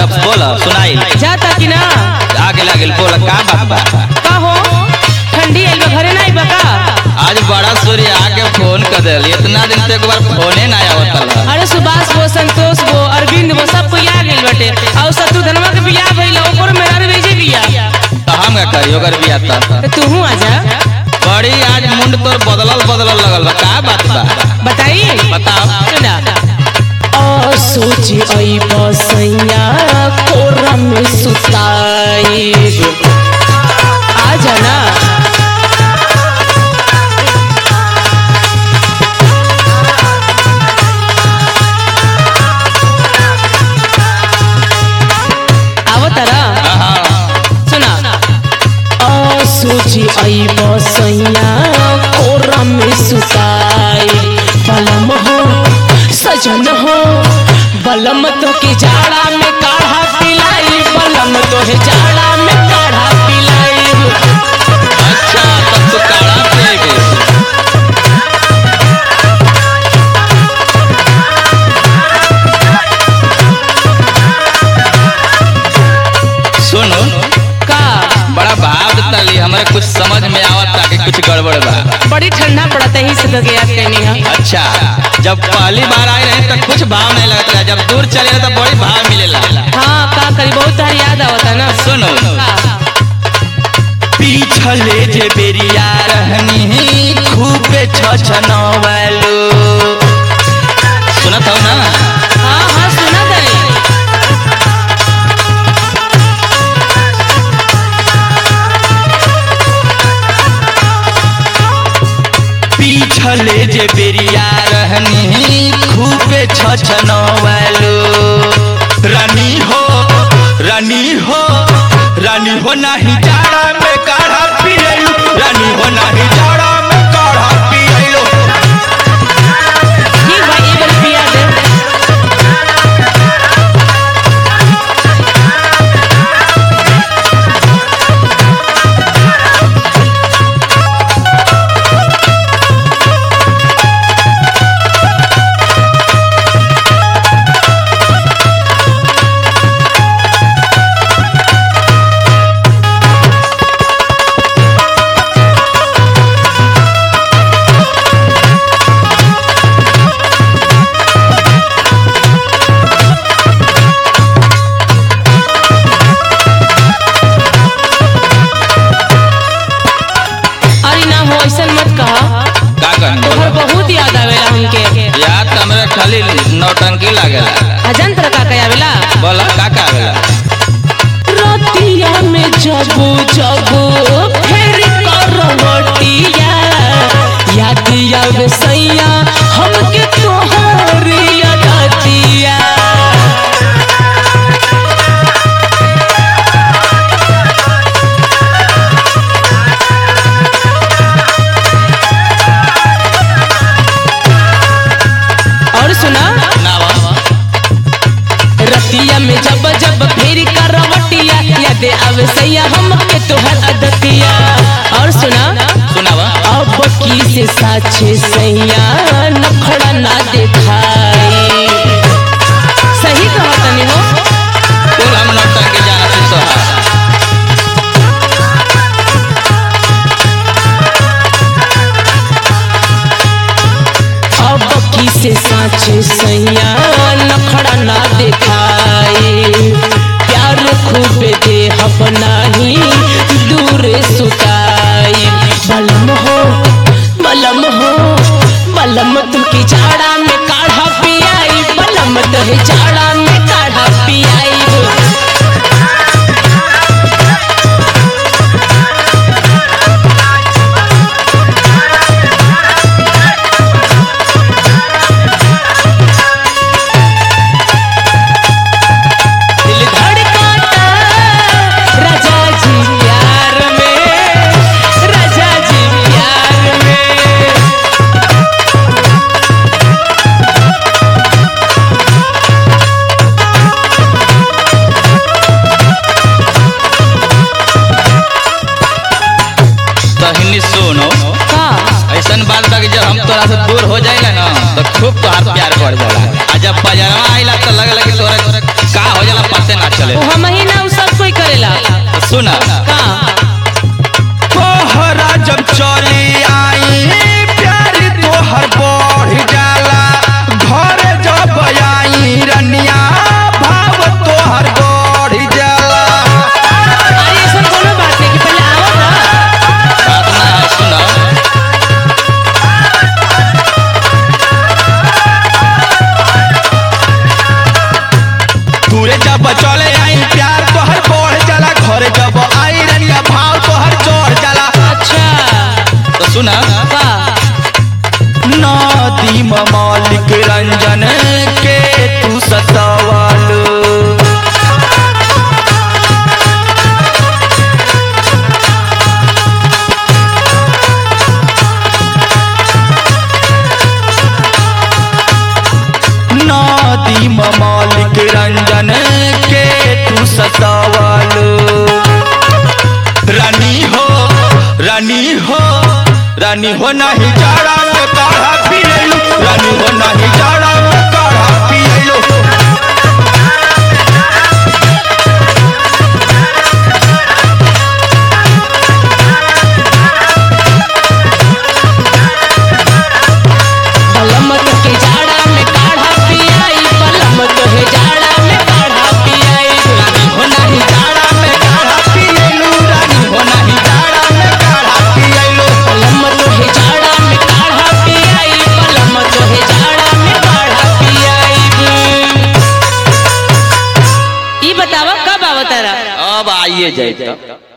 अब बोल सुनाई जाता कि ना आगे लागल बोल का बात बा का हो ठंडी आइल बा घरे ना आइबा का आज बड़ा सूर्य आके फोन कर दिल इतना दिन से एक बार फोने ना आवत रहा अरे सुभाष वो संतोष वो अरविंद वो सब कोई आ गइल बाटे और शत्रुधनवा के बियाह भइल ओकर मेरा भेजे बिया तो हम का करी ओकर बिया था तो तूहू आ जा बड़ी आज मुंड तोर बदलल बदलल लगल बा का बात बा बताई बताओ सुना ओ सोची आई बसैया कोरा में सुताई आ जाना आवो तारा हाँ सुना ओ सोची आई बसैया कोरा में सुताई बलम हो सजन हो बलम तो के जाड़ा में काढ़ा पिलाई बलम तो है जाड़ा में काढ़ा पिलाई अच्छा तब तो काढ़ा पिएगे सुनो का बड़ा भाव देता ली हमारे कुछ समझ में आवत कि कुछ गड़बड़ बा बड़ी ठंडा पड़ता है इस जगह याद करनी है अच्छा जब पहली बार आए रहे तो कुछ भाव नहीं लगता है जब दूर चले रहे तो बड़ी भाव मिलेला हाँ का करी बहुत तार याद आवता ना सुनो का? पीछले जे बेरिया रहनी खूबे छछनवलो सुनत हो ना हाँ हाँ सुना तारी पीछले जे बेरिया रहनी खूबे छछनवलो रानी हो रानी हो रानी हो नाही जाड़ा में काढ़ा पियलो रानी हो नाही जाड़ा में काढ़ा पियलो ठीक भाई एक बार पिया दे अरे ना हो ऐसा मत कहा का कहनी तोहर बहुत याद आवेला हमके याद तो हमरा खाली नौटंकी लागेला अजन तरह का कया आवेला बोला का का आवेला रतिया में जबू जबू फेर करवटिया याद आवे सैया हमके तोहर यादतिया और सुना ना बा। रतिया में जब जब फेर करवटिया याद आवे सैया हमके तोहर अदतिया और सुना सुनावा अब की से साचे सैया नखड़ा ना देखाई सही कहा तनी हो कुल हम नौटंकी जाना से सोहा अब की से साचे सैया नखड़ा ना देखाई प्यार खूब दे हब नाही दूर सुताई बलम हो बलम हो बलम तुकी जाड़ा में काढ़ा पियाई बलम तहे जाड़ा में काढ़ा पियाई दिल धड़काता राजा जी ले आई प्यार तोहर बढ़ जाला घर जब आई रनिया भाव तोहर चढ़ जाला अच्छा तो सुना का नदी मालिक रंजन के तू सतावल नदी मालिक रंजन के तू सतावल रानी हो रानी हो रानी हो नहीं जाड़ा में काढ़ा पी लेलू रानी हो नहीं जाड़ा में काढ़ा पी लेलू बलमत के जाड़ा में काढ़ा पियाई बलमत है जाड़ा में काढ़ा पियाई रानी हो नहीं जाड़ा में काढ़ा पी लेलू रानी हो नहीं जाड़ा में काढ़ा पी लेलू बलमत है जाड़ा में काढ़ा पियाई बलमत है जाड़ा में काढ़ा पियाई ई बतावा कब आवतारा अब आइए जाए